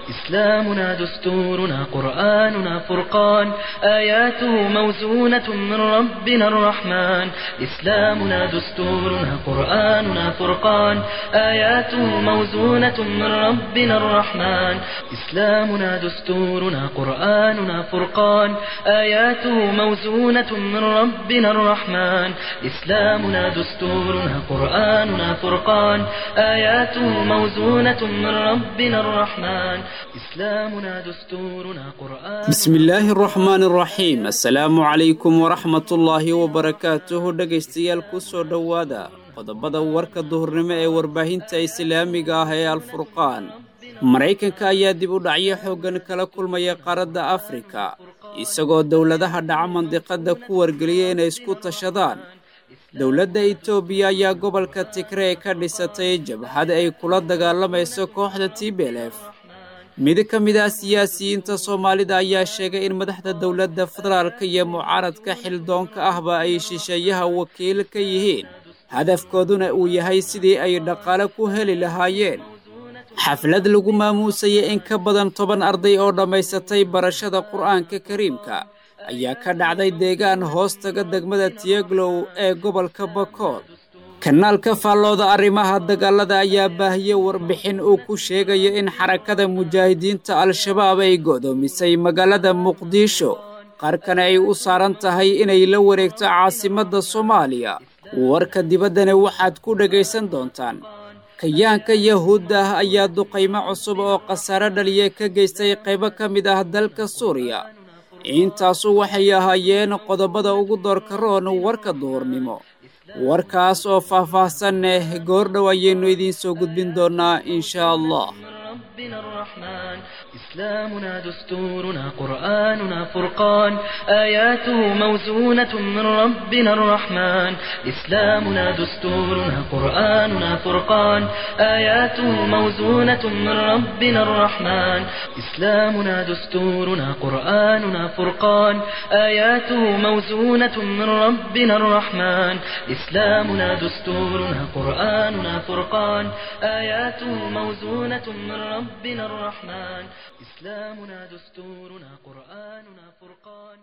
إسلامنا دستورنا قرآننا فرقان آياته موزونة من ربنا الرحمن إسلامنا دستورنا قرآننا فرقان آياته موزونة من ربنا الرحمن إسلامنا دستورنا قرآننا فرقان آياته موزونة من ربنا الرحمن إسلامنا دستورنا قرآننا فرقان آياته موزونة من ربنا الرحمن إسلامنا دستورنا قرآن bismillaahi araxmaan araxiim assalaamu calaykum waraxmatullaahi wabarakaatuhu dhegaystayaal ku soo dhowaada qodobada warka duhurnimo ee warbaahinta islaamiga ah ee alfurqaan maraykanka ayaa dib u dhacyo xooggan kala kulmaya qaaradda afrika isagoo dowladaha dhaca mandiqadda ku wargeliyay inay isku tashadaan dowladda etoobiya ayaa gobolka tigree ka dhisatay jabhad ay kula dagaalamayso kooxda tblf mid ka mid ah siyaasiyiinta soomaalida ayaa sheegay in madaxda dowladda federaalka iyo mucaaradka xildoonka ahba ay shisheeyaha wakiil ka yihiin hadafkooduna uu yahay sidii ay dhaqaale ku heli lahaayeen xaflad lagu maamuusayay in ka badan toban arday oo dhammaysatay barashada qur'aanka kariimka ayaa ka dhacday deegaan hoostaga degmada tiyaglow ee gobolka bakool kanaalka faallooda arrimaha dagaalada ayaa baahiyey warbixin uu ku sheegayo in xarakada mujaahidiinta al-shabaab ay go'doomisay magaalada muqdisho qaarkana ay u saaran tahay inay la wareegto caasimadda soomaaliya warka dibaddana waxaad ku dhegaysan doontaan kayaanka yahuudda ah ayaa duqaymo cusub oo khasaare dhaliya ka geystay qaybo ka mid ah dalka suuriya intaasu waxay ahaayeen qodobada ugu doorka roon warka duhurnimo warkaas oo faah-faahsan eh goordhow ayaynu idiin soo gudbin doonnaa inshaa allah ربنا الرحمن إسلامنا دستورنا قرآننا فرقان آياته موزونة من ربنا الرحمن إسلامنا دستورنا قرآننا فرقان آياته موزونة من ربنا الرحمن إسلامنا دستورنا قرآننا فرقان آياته موزونة من ربنا الرحمن إسلامنا دستورنا قرآننا فرقان آياته موزونة من ربنا الرحمن إسلامنا دستورنا قرآننا فرقان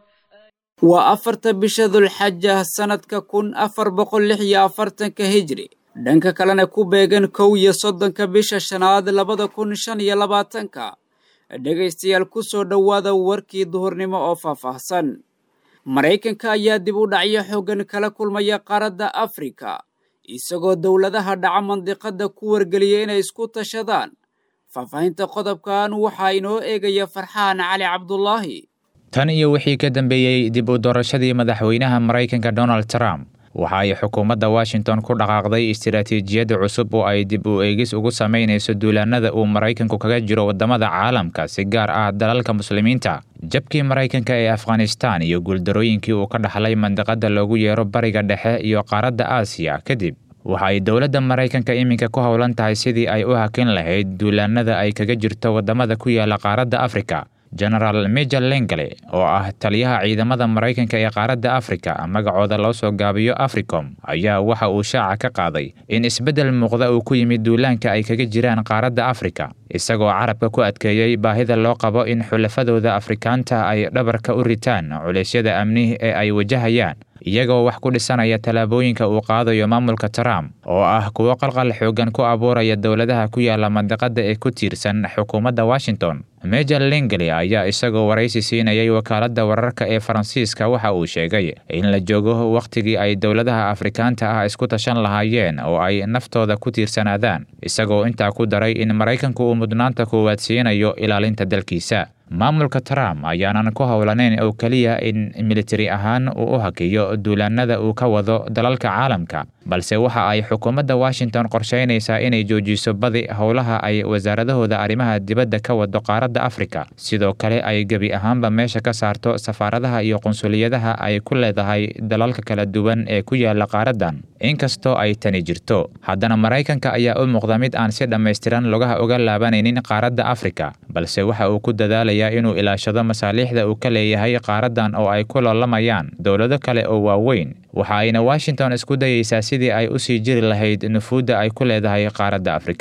waa afarta bisha dulxaja sannadka kun afar boqol lix iyo afartanka hijri dhanka kalena ku beegan kow iyo soddonka bisha shanaad labada kun shan iyo labaatanka dhegaystayaal ku soo dhowaada warkii duhurnimo oo faahfaahsan maraykanka ayaa dib u dhacyo xooggan kala kulmaya qaaradda afrika isagoo dowladaha dhaca mandiqadda ku wargeliyay inay isku tashadaan faahfaahinta qodobkan waxaa inoo eegaya farxaan cali cabdulaahi tan iyo wixii ka dambeeyey dib u doorashadii madaxweynaha maraykanka donald trump waxa ay xukuumadda washington ku dhaqaaqday istiraatiijiyadda cusub oo ay dib u eegis ugu samaynayso duulaanada uu maraykanku kaga jiro waddamada caalamka si gaar ah dalalka muslimiinta jabkii maraykanka ee afghanistan iyo guuldarooyinkii uu ka dhaxlay mandiqadda loogu yeero bariga dhexe iyo qaaradda aasiya kadib waxa ay dowladda maraykanka iminka ku howlan tahay sidii ay u hakin lahayd duulaanada ay kaga jirto waddamada ku yaala qaaradda afrika genaraal major lengale oo ah taliyaha ciidamada maraykanka ee qaaradda afrika magacooda loo soo gaabiyo africom ayaa waxa uu shaaca ka qaaday in isbeddel muuqda uu ku yimid duulaanka ay kaga jiraan qaaradda afrika isagoo carabka ku adkeeyey baahida loo qabo in xulafadooda afrikaanta ay dhabarka u ritaan culeysyada amni ee ay wajahayaan iyagoo wax ku dhisanaya tallaabooyinka uu qaadayo maamulka trump oo ah kuwo qalqal xoogan ku abuuraya dowladaha ku yaala mandiqadda ee ku tiirsan xukuumadda washington major lingli ayaa isagoo waraysi siinayay wakaaladda wararka ee faransiiska waxa uu sheegay in la joogo wakhtigii ay dowladaha afrikaanta ah isku tashan lahaayeen oo ay naftooda ku tiirsanaadaan isagoo intaa ku daray in maraykanku uu mudnaanta koowaad siinayo ilaalinta dalkiisa maamulka trump ayaanan ku howlanayn oo keliya in militari ahaan uu u hakiyo duulaanada uu ka wado dalalka caalamka balse waxa ay xukuumadda washington qorshaynaysaa inay joojiso badi howlaha ay wasaaradahooda arrimaha dibadda ka wado qaaradda afrika sidoo kale ay gebi ahaanba meesha ka saarto safaaradaha iyo qunsuliyadaha ay ku leedahay dalalka kala duwan ee ku yaala qaaraddan inkastoo ay tani jirto haddana maraykanka ayaa u muuqda mid aan si dhammaystiran lugaha uga laabanaynin qaaradda afrika balse waxa uu ku dadaalayaa inuu ilaashado masaaliixda uu ka leeyahay qaaraddan oo ay ku loolamayaan dowlado kale oo waaweyn waxa ayna washington isku dayeysaa sidii ay usii jiri lahayd nufuudda ay ku leedahay qaaradda afrika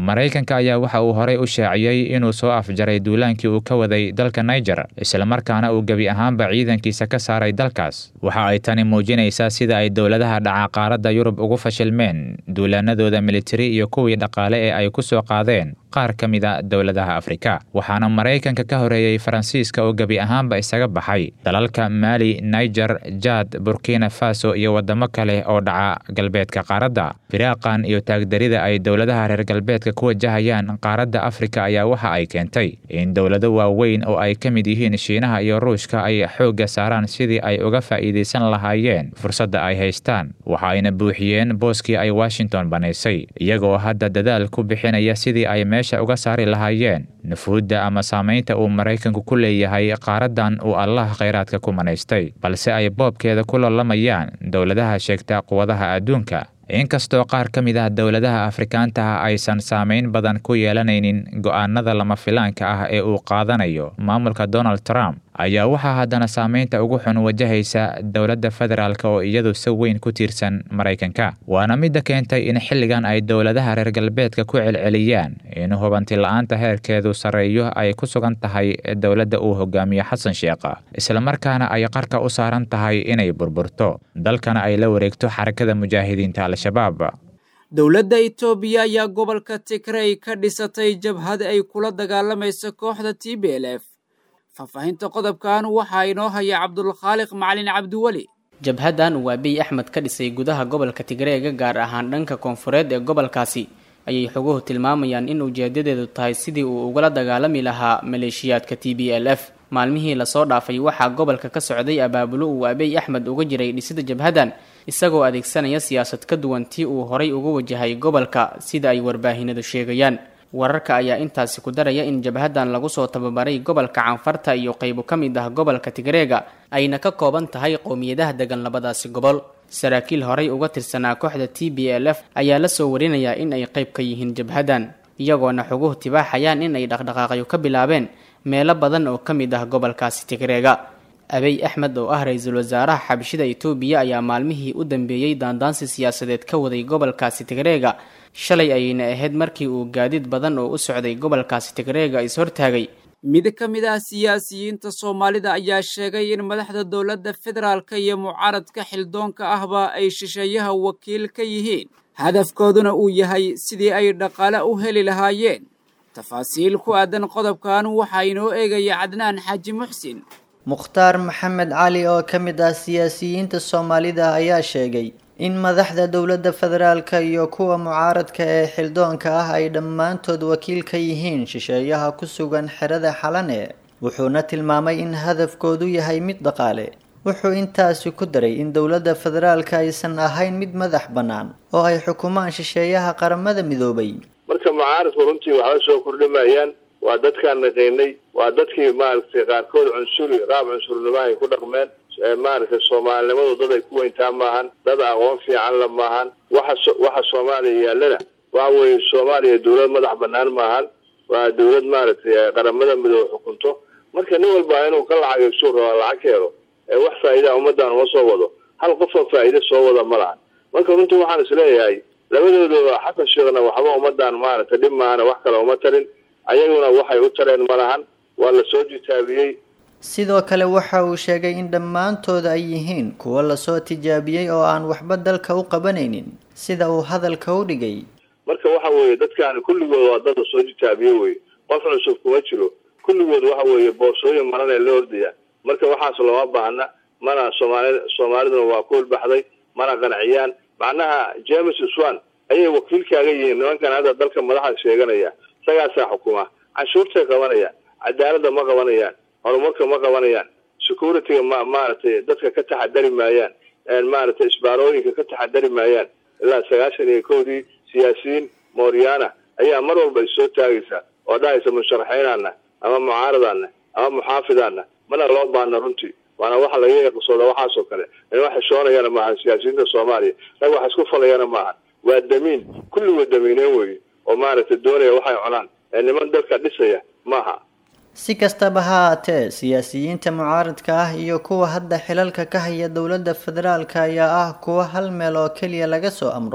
maraykanka ayaa waxa uu horey u shaaciyey inuu soo afjaray duulaankii uu ka waday dalka niger islamarkaana uu gebi ahaanba ciidankiisa ka saaray dalkaas waxa ay tani muujinaysaa sida ay dowladaha dhaca qaaradda yurub ugu fashilmeen duulaanadooda militari iyo kuwii dhaqaale ee ay ku soo qaadeen qaar ka mid a dowladaha afrika waxaana maraykanka ka horeeyey faransiiska oo gebi ahaanba isaga baxay dalalka maali niger jad burkina faso iyo waddamo kale oo dhaca galbeedka qaaradda firaaqan iyo taagdarida ay dowladaha reer galbeedka ku wajahayaan qaaradda afrika ayaa waxa ay keentay in dowlado waaweyn oo ay ka mid yihiin shiinaha iyo ruushka ay xoogga saaraan sidii ay uga faa'iidaysan lahaayeen fursadda ay haystaan waxa ayna buuxiyeen booskii ay washington banaysay iyagoo hadda dadaal ku bixinaya sidii ay meesha uga saari lahaayeen nufuudda ama saamaynta uu maraykanku ku leeyahay qaaraddan uu allah khayraadka ku manaystay balse ay boobkeeda ku lollamayaan dowladaha sheegta quwadaha adduunka inkastoo qaar ka mid ah dowladaha afrikaanta ah aysan saamayn badan ku yeelanaynin go'aanada lama filaanka ah ee uu qaadanayo maamulka donald trump ayaa waxaa haddana saamaynta ugu xun wajahaysa dowladda federaalk oo iyadu si weyn ku tiirsan maraykanka waana midda keentay in xilligan ay dowladaha reer galbeedka ku celceliyaan in hubanti la-aanta heerkeedu sarreeyo ay ku sugan tahay dowladda uu hogaamiyo xasan sheekha islamarkaana ay qarka u saaran tahay inay burburto dalkana ay la wareegto xarakada mujaahidiinta al-shabaab dowladda itoobiya ayaa gobolka tigrey ka dhisatay jabhad ay kula dagaalamayso kooxda t b l f faahfaahinta qodobkan waxaa inoo haya cabdulkhaaliq macalin cabdiweli jabhaddan uu abiy axmed ka dhisay gudaha gobolka tigreega gaar ahaan dhanka koonfureed ee gobolkaasi ayay xoguhu tilmaamayaan in ujeedadeedu tahay sidii uu ugala dagaalami lahaa maleeshiyaadka t b l f maalmihii lasoo dhaafay waxaa gobolka ka socday abaabulo uu abiy axmed uga jiray dhisida jabhaddan isagoo adeegsanaya siyaasad ka duwan tii uu horay uga wajahay gobolka sida ay warbaahinadu sheegayaan wararka ayaa intaasi ku daraya in jabhaddan lagu soo tababaray gobolka canfarta iyo qaybo ka mid ah gobolka tigreega ayna ka kooban tahay qowmiyadaha degan labadaasi gobol saraakiil horay uga tirsanaa kooxda t b l f ayaa la soo warinayaa in ay qayb ka yihiin jabhaddan iyagoona xoguhu tibaaxayaan in ay dhaqdhaqaaqyo ka bilaabeen meelo badan oo ka mid ah gobolkaasi tigreega abiy axmed oo ah ra-iisul wasaaraha xabshida itoobiya ayaa maalmihii u dambeeyey daandaansi siyaasadeed ka waday gobolkaasi tigreega shalay ayayna ahayd markii uu gaadiid badan oo u socday gobolkaasi tigreega is-hortaagay mid ka mid ah siyaasiyiinta soomaalida ayaa sheegay in madaxda dowladda federaalka iyo mucaaradka xildoonka ahba ay shisheeyaha wakiil ka yihiin hadafkooduna uu yahay sidii ay dhaqaale u heli lahaayeen tafaasiil ku aadan qodobkan waxaa inoo eegaya cadnaan xaaji muxsin mukhtaar maxamed cali oo ka mid ah siyaasiyiinta soomaalida ayaa sheegay in madaxda dowladda federaalka iyo kuwa mucaaradka ee xildoonka ah ay dhammaantood wakiil ka yihiin shisheeyaha ku sugan xerada xalane wuxuuna tilmaamay in hadafkoodu yahay mid dhaqaale wuxuu intaasi ku daray in dowladda federaalka aysan ahayn mid madax bannaan oo ay xukumaan shisheeyaha qaramada midoobay marka mucaaradku runtii waxba soo kordhimayaan waa dadkaan naqaynay waa dadkii maaragtay qaarkood cunsuri qaab cunsurnimo ay ku dhaqmeen maaragtay soomaalinimadu dad ay ku weyntaa maahan dad aqoon fiican la maahan waxa waxa soomaaliya yaallana waxa weeye soomaaliya dowlad madax banaan maahan waa dowlad maaragtay qaramada midoobe xukunto marka nin walba inuu ka lacagaysu rabaa lacag keeno ee wax faa'iidaa ummaddan uma soo wado hal qofoo faa'iide soo wada ma lahan marka runtii waxaan isleeyahay labadooda xasan sheekhna waxba ummaddan maaragtay dhib maahana wax kale uma tarin ayaguna waxay u tareen ma lahan waa la soo jitaabiyey sidoo kale waxa uu sheegay in dhammaantooda ay yihiin kuwo lasoo tijaabiyey oo aan waxba dalka u qabanaynin sida uu hadalka u dhigay marka waxa weeye dadkaani kulligood waa dad lasoo jitaabiye weye qof cusub kuma jiro kulligood waxa weeye boorsooyin maran ee la ordaya marka waxaas looma baahna mana soomaali soomaaliduna waa ku hulbaxday mana qanciyaan macnaha james swan ayay wakiilkaaga yihiin nimankan hadda dalka madaxa sheeganaya isagaasaa xukuma canshuurtay qabanayaan cadaaladda ma qabanayaan horumarka ma qabanayaan securityga ma maaragtay dadka ka taxadari maayaan maaragtay isbaarooyinka ka taxadari maayaan ilaa sagaashan iyo kowdii siyaasiyiin mooriyaana ayaa mar walba issoo taagaysa oo dhahaysa musharaxiinaana ama mucaaradaana ama muxaafidaana mana loo baana runtii waana waxa laga eqsooda waxaasoo kale in wax xishoonayana maahan siyaasiyiinta soomaaliya rag wax isku falayana maahan waa damiin kulligood damiineen weeye oo maaragtay doonaya waxay cunaan ee niman dalka dhisaya maaha si kastaba ha haatee siyaasiyiinta mucaaradka ah iyo kuwa hadda xilalka ka haya dowladda federaalka ayaa ah kuwa hal meel oo keliya laga soo amro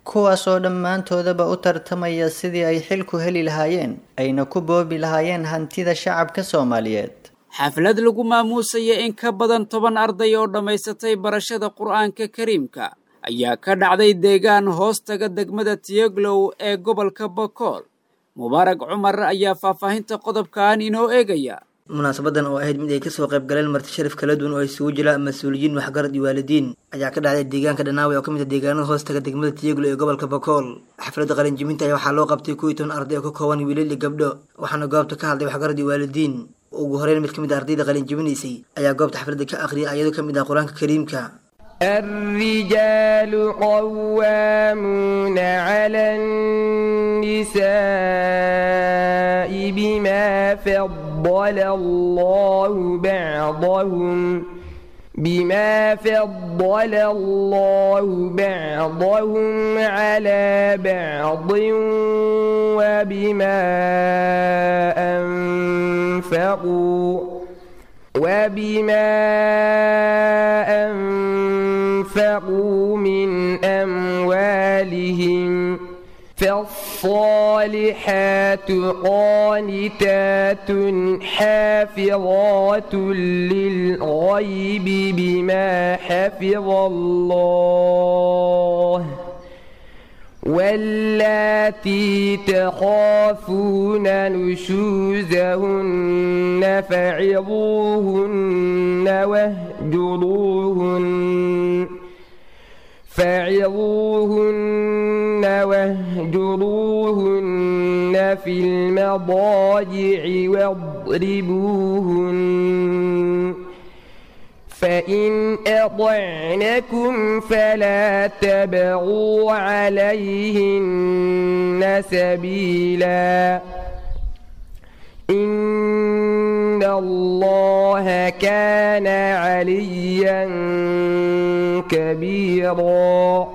kuwaas oo dhammaantoodaba u tartamaya sidii ay xilku heli lahaayeen ayna ku boobi lahaayeen hantida shacabka soomaaliyeed xaflad lagu maamuusaya in ka badan toban arday oo dhammaysatay barashada qur'aanka kariimka ayaa ka dhacday deegaan hoostaga degmada tiyoglow ee gobolka bakool mubaarag cumar ayaa faahfaahinta qodobkan inoo eegaya munaasabadan oo ahayd mid ay kasoo qayb galeen marti sharaf kala duwan oo isugu jira mas-uuliyiin waxgarad iyo waalidiin ayaa ka dhacday deegaanka dhanaawe oo ka mid ah deegaanada hoostaga degmada tiyeglo ee gobolka bakool xafladda qalinjibinta ayaa waxaa loo qabtay kuwii toban arday oo ka kooban wiilal iyo gabdho waxaana goobta ka hadlay waxgarad iyo waalidiin ugu horeyn mid ka mid ah ardayda qalinjibinaysay ayaa goobta xafladda ka akhriyay ayadoo ka mid ah qur-aanka kariimka الرجال قوامون على النساء بما فضل الله بعضهم بما فضل الله بعضهم على بعض وبما أنفقوا وبما أنفقوا من أموالهم فالصالحات قانتات حافظات للغيب بما حفظ الله واللاتي تخافون نشوزهن فعظوهن واهجروهن فعظوهن واهجروهن في المضاجع واضربوهن فإن أطعنكم فلا تبغوا عليهن سبيلا إن الله كان عليا كبيرا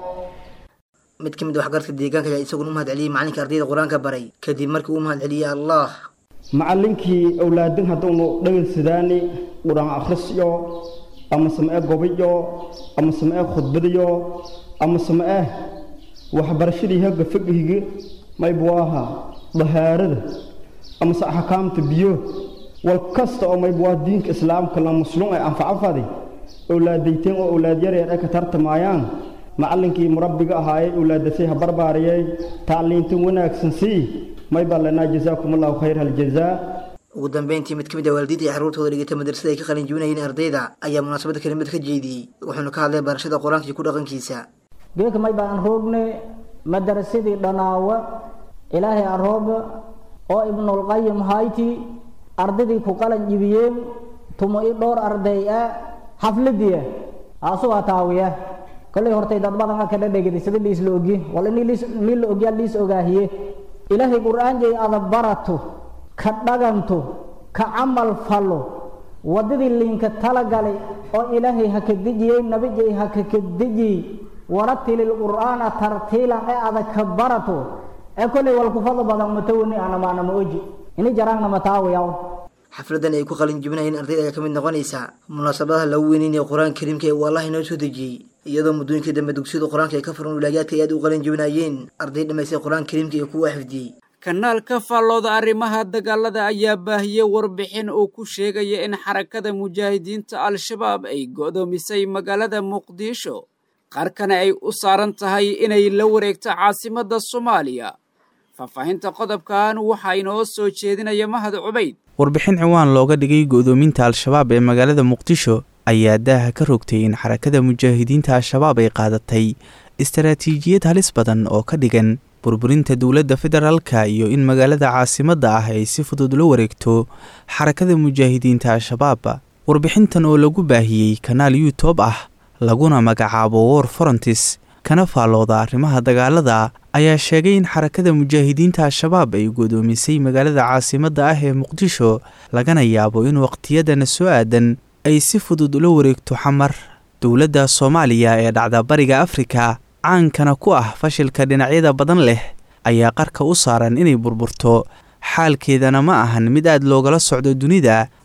mid ka mid a waxgarka deegaanka ayaa isaguna u mahad celiyey macalinka ardayda qur-aanka baray kadib markii uu mahad celiyey allah macallinkii awlaadin hadduunu dhegaysidaani qur-aan akhrisyo ama samee gobiyo ama samee khudbadiyo ama samee waxbarashadii hagga fagihigi maybu ahaa dahaarada amase axkaamta biyo wal kasta oo maybu waa diinka islaamka la muslum ay anfacafadi awlaadayteen oo awlaad yaryar ay ka tartamayaan macallinkii murabbiga ahaayey awlaadasay ha barbaariyey tacliintan wanaagsan sii may baa lanaa jazaakum allahu khayr haljazaa ugu dambeyntii mid ka mid ah waalidiinta iyo carruurtooda dhigata madrasada ay ka qalin jibinayeen ardayda ayaa munaasabadda kelimad ka jeediyey wuxuuna ka hadlay barashada qur-aanka iyo ku dhaqankiisa geedka may baan roogne madarasadii dhanaawa ilaahay arooga oo ibnulqayim hayti ardaydii ku qalan jibiyeen tumo i dhowr arday ah xafladiya aasugaa taawiya kollay hortay dad badan ka dhadhegida sida liis la ogi wal in nin la ogyaa liis ogaahiye ilaahay qur-aanjay ada barato ka dhaganto ka camal fallo waddadii liinka talagalay oo ilaahay ha ka dejiyey nabijay ha ka ka dejiyey waratilil qur'aana tartiilan ee ada ka barato ee kollay wal kufada badan matawani anamaana ma oji ini jaraangna mataawayaw xafladan ay ku qalin jibinayeen ardayda ayaa ka mid noqonaysa munaasabadaha lagu weyneynaya qur-aanka kariimka ee uu allah inoo soo dejiyey iyadoo muddooyinkii dambe dugsiyada qur-aanka ay ka furan wilaayaadka ay aad u qalin jibinayeen arday dhammaystay qur-aanka kariimka iyo kuwa xifdiyey kanaalka faallooda arrimaha dagaalada ayaa baahiyey warbixin uu ku sheegaya in xarakada mujaahidiinta al-shabaab ay go'doomisay magaalada muqdisho qarkana ay u saaran tahay inay la wareegto caasimadda soomaaliya faahfaahinta qodobkan waxaa inoo soo jeedinaya mahad cubayd warbixin ciwaan looga dhigay go'doominta al-shabaab ee magaalada muqdisho ayaa daaha ka rogtay in xarakada mujaahidiinta al-shabaab ay qaadatay istaraatiijiyad halis badan oo ka dhigan burburinta dowladda federaalka iyo in magaalada caasimadda ah ay si fudud la wareegto xarakada mujaahidiinta al-shabaab warbixintan oo lagu baahiyey kanaal youtub ah laguna magacaabo war forontis kana faallooda arrimaha dagaalada ayaa sheegay in xarakada mujaahidiinta al-shabaab ay godoomisay magaalada caasimadda ah ee muqdisho lagana yaabo in waqtiyadana soo aadan ay si fudud ula wareegto xamar dowladda soomaaliya ee dhacda bariga afrika caankana ku ah fashilka dhinacyada badan leh ayaa qarka u saaran inay burburto xaalkeedana ma ahan mid aad loogala socdo dunida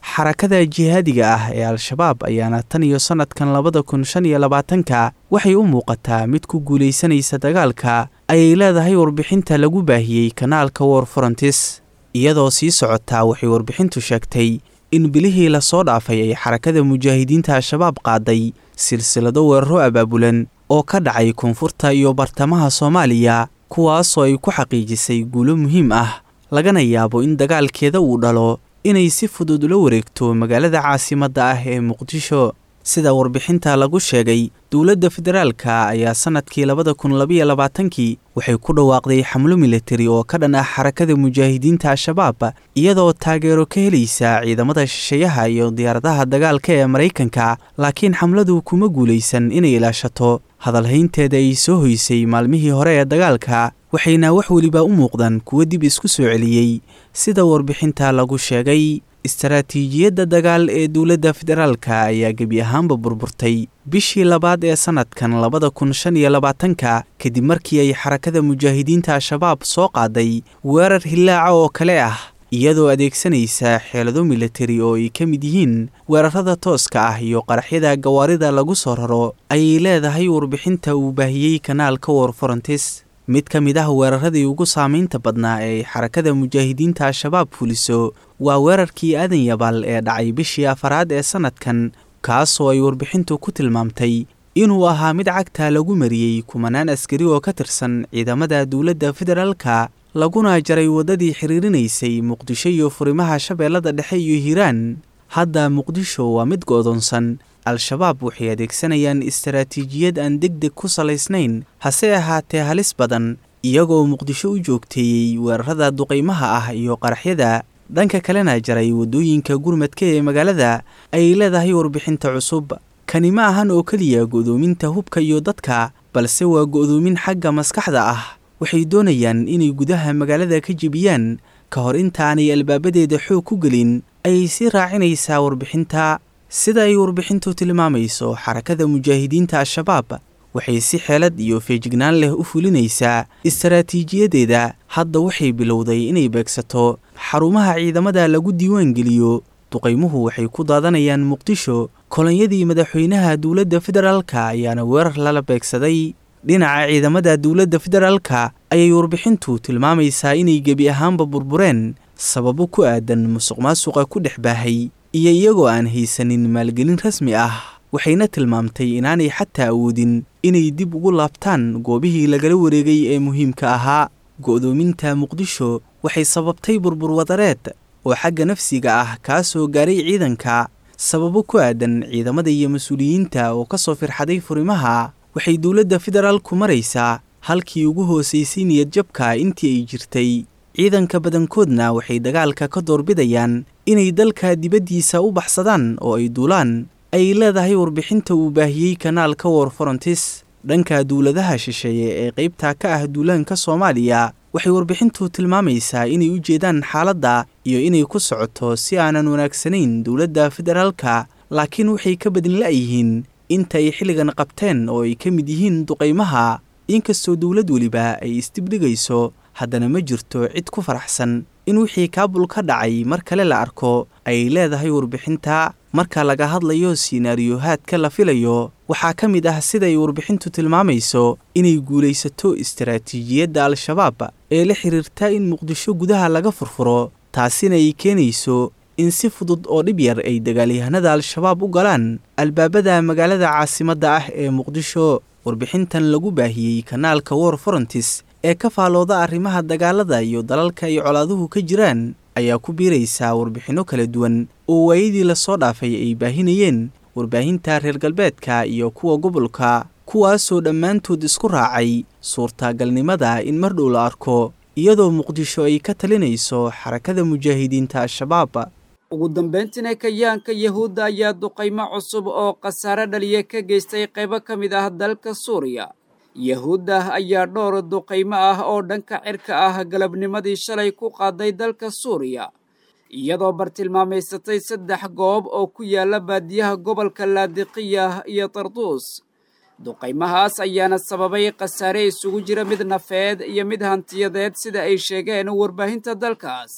xarakada jihaadiga ah ee al-shabaab ayaana tan iyo sannadkan labada kun shan iyo labaatanka waxay u muuqataa mid ku guulaysanaysa dagaalka ayay leedahay warbixinta lagu baahiyey kanaalka war forantis iyadoo sii socotaa waxay warbixintu sheegtay in bilihii lasoo dhaafay ay xarakada mujaahidiinta al-shabaab qaaday silsilado weeraro abaabulan oo ka dhacay koonfurta iyo bartamaha soomaaliya kuwaasoo ay ku xaqiijisay guulo muhiim ah lagana yaabo in dagaalkeeda uu dhalo inay si fudud ula wareegto magaalada caasimadda ah ee muqdisho sida warbixinta lagu sheegay dowladda federaalka ayaa sannadkii labada kun labayo labaatankii waxay ku dhawaaqday xamlo militari oo ka dhan ah xarakada mujaahidiinta al-shabaab iyadoo taageero ka helaysa ciidamada shisheeyaha iyo diyaaradaha dagaalka ee maraykanka laakiin xamladu kuma guulaysan inay ilaashato hadalhaynteeda ay soo hoysay maalmihii hore ee dagaalka waxayna wax weliba u muuqdaan kuwo dib isku soo celiyey sida warbixinta lagu sheegay istaraatiijiyadda dagaal ee dowladda federaalka ayaa gebi ahaanba burburtay bishii labaad ee sannadkan labada kun shan iyo labaatanka kadib markii ay xarakada mujaahidiinta al-shabaab soo qaaday weerar hillaaca oo kale ah iyadoo adeegsanaysa xeelado militari oo ay ka mid yihiin weerarada tooska ah iyo qaraxyada gawaarida lagu soo raro ayay leedahay warbixinta uu baahiyey kanaalka war forantis mid ka mid ah weeraradii ugu saamaynta badnaa ee xarakada mujaahidiinta al-shabaab fuliso waa weerarkii aadan yabaal ee dhacay bishii afaraad ee sannadkan kaasoo ay warbixintu ku tilmaamtay inuu ahaa mid cagta lagu mariyey kumanaan askari oo ka tirsan ciidamada dowladda federaalka laguna jaray waddadii xiriirinaysay muqdisho iyo furimaha shabeellada dhexe iyo hiiraan hadda muqdisho waa mid go'doonsan al-shabaab waxay adeegsanayaan istaraatiijiyad aan deg deg ku salaysnayn hase ahaatee halis badan iyagoo muqdisho u joogteeyey weerarada duqaymaha ah iyo qaraxyada dhanka kalena jaray waddooyinka gurmadka ee magaalada ayay leedahay warbixinta cusub kani ma ahan oo keliya go'doominta hubka iyo dadka balse waa go'doomin xagga maskaxda ah waxay doonayaan inay gudaha magaalada ka jebiyaan ka hor intaanay albaabadeeda xoog ku gelin ayay sii raacinaysaa warbixinta sida ay warbixintu tilmaamayso xarakada mujaahidiinta al-shabaab waxay si xeelad iyo feejignaan leh u fulinaysaa istaraatiijiyadeeda hadda waxay bilowday inay beegsato xarumaha ciidamada lagu diiwaan geliyo duqaymuhu waxay ku daadanayaan muqdisho kolonyadii madaxweynaha dowladda federaalka ayaana weerar lala beegsaday dhinaca ciidamada dowladda federaalka ayay warbixintu tilmaamaysaa inay gebi ahaanba burbureen sababo ku aadan musuq maasuqa ku dhex baahay iyo iyagoo aan haysanin maalgelin rasmi ah waxayna tilmaamtay inaanay xataa awoodin inay dib ugu laabtaan goobihii lagala wareegay ee muhiimka ahaa go'doominta muqdisho waxay sababtay burbur wadareed oo xagga nafsiga ah kaa soo gaaray ciidanka sababo ku aadan ciidamada iyo mas-uuliyiinta oo ka soo firxaday furimaha waxay dowladda federaalku maraysaa halkii ugu hoosaysay niyadjabka intii ay jirtay ciidanka badankoodna waxay dagaalka ka doorbidayaan inay dalka dibaddiisa u baxsadaan oo ay duulaan ay leedahay warbixinta uu baahiyey kanaalka war forantis dhanka dowladaha shisheeye ee qaybta ka ah duulaanka soomaaliya waxay warbixintu tilmaamaysaa inay u jeedaan xaaladda iyo inay ku socoto si aanan wanaagsanayn dowladda federaalka laakiin waxay ka badin la'yihiin inta ay xilligan qabteen oo ay ka mid yihiin duqaymaha inkastoo dowlad weliba ay isdibdhigayso haddana ma jirto cid ku faraxsan in wixii kaabul ka dhacay mar kale la arko ayay leedahay warbixinta marka laga hadlayo siinaariyohaadka la filayo waxaa ka mid ah siday warbixintu tilmaamayso inay guulaysato istaraatiijiyadda al-shabaab ee la xiriirta in muqdisho gudaha laga furfuro taasina ay keenayso in si fudud oo dhib yar ay dagaalyahanada al-shabaab u galaan albaabada magaalada caasimadda ah ee muqdisho warbixintan lagu baahiyey kanaalka war forantis ee ka faalooda arrimaha dagaalada iyo dalalka ay colaaduhu ka jiraan ayaa ku biiraysaa warbixinno kala duwan oo waayadii lasoo dhaafay ay baahinayeen warbaahinta reer galbeedka iyo kuwa gobolka kuwaasoo dhammaantood isku raacay suurtagalnimada in mar dhow la arko iyadoo muqdisho ay ka talinayso xarakada mujaahidiinta al-shabaab ugu dambayntiina kayaanka yahuudda ayaa duqaymo cusub oo khasaare dhaliya ka geystay qaybo ka mid ah dalka suuriya yahuudda ayaa dhowr duqaymo ah oo dhanka cirka ah galabnimadii shalay ku qaaday dalka suuriya iyadoo bartilmaamaysatay saddex goob oo ku yaala baadiyaha gobolka laadiqiya iyo tarduus duqaymahaas ayaana sababay khasaare isugu jira mid nafeed iyo mid hantiyadeed sida ay sheegeen warbaahinta dalkaas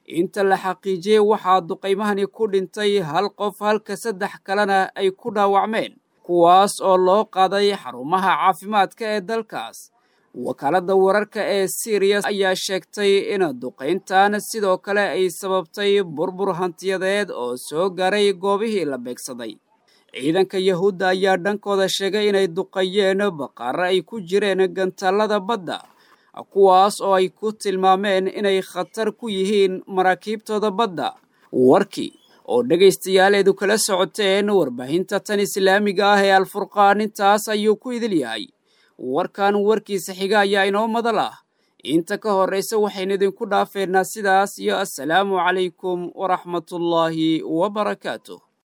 inta la xaqiijiyey waxaa duqaymahani ku dhintay hal qof halka saddex kalena ay ku dhaawacmeen kuwaas oo loo qaaday xarumaha caafimaadka ee dalkaas wakaaladda wararka ee siriya ayaa sheegtay in duqayntan sidoo kale ay sababtay burbur hantiyadeed oo soo gaaray goobihii la beegsaday ciidanka yahuudda ayaa dhankooda sheegay inay duqayeen baqaaro ay ku jireen gantaalada badda kuwaas oo ay ku tilmaameen inay khatar ku yihiin maraakiibtooda badda warkii oo dhegaystayaaleedu kala socoteen warbaahinta tan islaamiga ah ee alfurqaan intaas ayuu ku idil yahay warkan warkiisa xiga ayaa inoo madal ah inta ka horraysa waxaynu idinku dhaafeynaa sidaas iyo assalaamu calaykum waraxmatullaahi wabarakaatuh